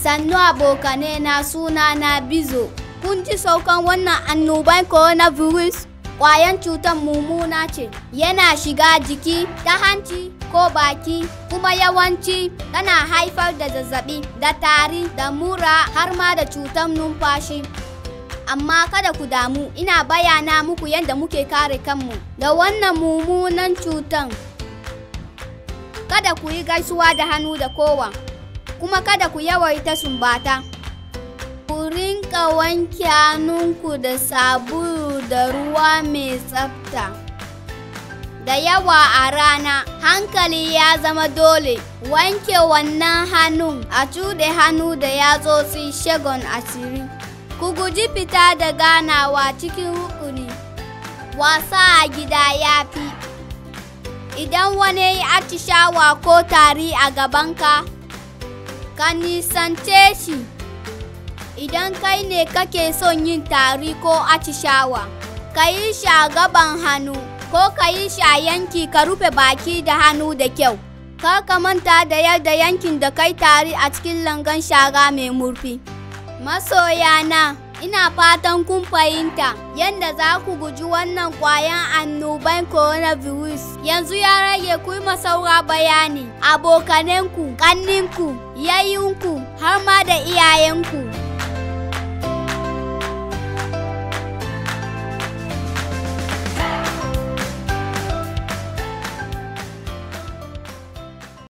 Sannu abokane na suna na Bizo. Kun ji saukan wannan annoban coronavirus? Ƙwayan cutar mummuna ce, yana shiga jiki ta hanci ko baki, kuma yawanci tana haifar da zazzabi, da tari, da mura har ma da cutar numfashi. Amma kada ku damu, ina bayana muku yadda muke kare kanmu da wannan mummunan cutan. Kada ku yi gaisuwa da hannu da kowa, kuma kada ku yawaita sumbata. Ku rinka wanke hannunku da sabulu da ruwa mai tsafta. Da yawa a rana, hankali ya zama dole, wanke wannan hannun a cuɗe hannu da yatsotsi shagon asiri. Ku guji fita da ganawa cikin rukuni, wasa a gida ya fi. Idan wani ya atishawa ko tari a gabanka, ka nisance shi. Idan kai ne kake son yin tari ko atishawa, ka yi shi a gaban hannu ko ka yi shi a yanki ka rufe baki da hannu da kyau. Kar ka manta da yadda yankin da kai tari a cikin langan shara mai murfi. Masoyana, ina fatan kun fahimta yadda za ku guji wannan ƙwayan annoban coronavirus. Yanzu ya rage ku yi masaura bayani, abokanenku, ƙanninku, yayinku, har ma da iyayenku.